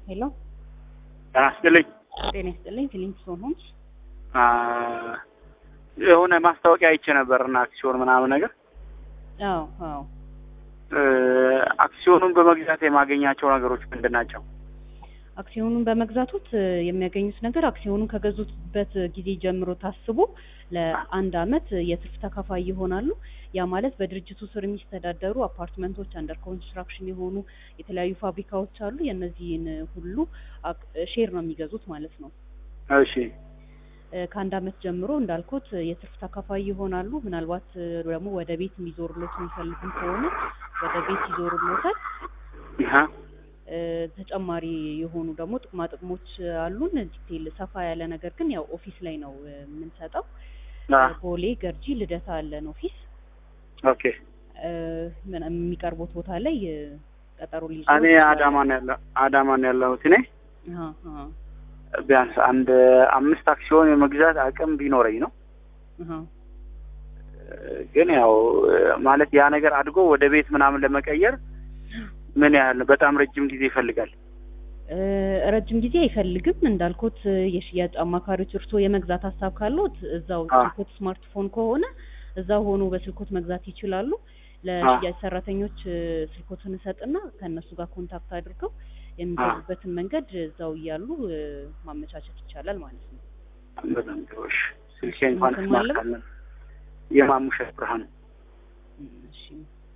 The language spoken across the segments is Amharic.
ሄሎ ጤና ይስጥልኝ። ጤና ይስጥልኝ። ፊሊንግስቶን ሆምስ አ፣ የሆነ ማስታወቂያ አይቼ ነበር እና አክሲዮን ምናምን ነገር አዎ አዎ እ፣ አክሲዮኑን በመግዛት የማገኛቸው ነገሮች ምንድን ናቸው? አክሲዮኑን በመግዛቶት እ፣ የሚያገኙት ነገር አክሲዮኑን ከገዙበት ጊዜ ጀምሮ ታስቦ ለአንድ አመት የትርፍ ተካፋይ ይሆናሉ። ያ ማለት በድርጅቱ ስር የሚስተዳደሩ አፓርትመንቶች፣ አንደር ኮንስትራክሽን የሆኑ የተለያዩ ፋብሪካዎች አሉ። የእነዚህን ሁሉ አክ- ሼር ነው የሚገዙት ማለት ነው። እሺ እ፣ ከአንድ አመት ጀምሮ እንዳልኩት እ፣ የትርፍ ተካፋይ ይሆናሉ። ምናልባት እ፣ ደግሞ ወደ ቤት የሚዞሩሎት የሚፈልጉም ከሆነ ወደ ቤት ይዞሩሎታል። ይሀ እ፣ ተጨማሪ የሆኑ ደግሞ ጥቅማ ጥቅሞች አሉን። ዲቴል ሰፋ ያለ ነገር ግን ያው ኦፊስ ላይ ነው እ፣ የምንሰጠው። አ፣ ቦሌ፣ ገርጂ፣ ልደታ አለን ኦፊስ ኦኬ እ፣ ምን- የሚቀርቡት ቦታ ላይ እ፣ ቀጠሮ ሊይዙ እኔ አዳማ ነው ያለ አዳማ ነው ያለሁት እኔ አሃ፣ አሃ፣ ቢያንስ አንድ አምስት አክሲዮን የመግዛት አቅም ቢኖረኝ ነው አሃ። እ፣ ግን ያው እ፣ ማለት ያ ነገር አድጎ ወደ ቤት ምናምን ለመቀየር ምን ያህል በጣም ረጅም ጊዜ ይፈልጋል? እ፣ ረጅም ጊዜ አይፈልግም። እንዳልኩት እ፣ የሽያጭ አማካሪዎች እርስዎ የመግዛት ሀሳብ ካለዎት እዛው አ። ስልኮት ስማርትፎን ከሆነ እዛው ሆኖ በስልኮት መግዛት ይችላሉ። ለሽያጭ ሰራተኞች እ፣ ስልኮትን እሰጥና ከእነሱ ጋር ኮንታክት አድርገው የሚገዙበትን መንገድ እዛው እያሉ እ፣ ማመቻቸት ይቻላል ማለት ነው። በጣም ጥሩ። እሺ ስልኬ እንኳን ስሙን ስማርት ማለም? አለ የማሙሸት ብርሃኑ እም፣ እሺ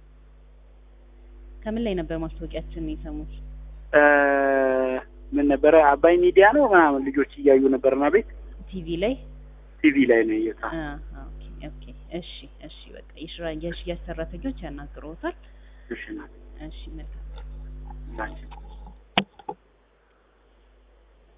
ከምን ላይ ነበር ማስታወቂያችን የሰሙት? እ፣ ምን ነበረ አባይ ሚዲያ ነው ምናምን ልጆች እያዩ ነበርና ቤት ቲቪ ላይ ቲቪ ላይ ነው እየታ አ፣ ኦኬ ኦኬ። እሺ እሺ በቃ የሽራ- የሽያጭ ሰራተኞች ያናግረውታል። እሺ ናት እሺ መልካም ላንቺ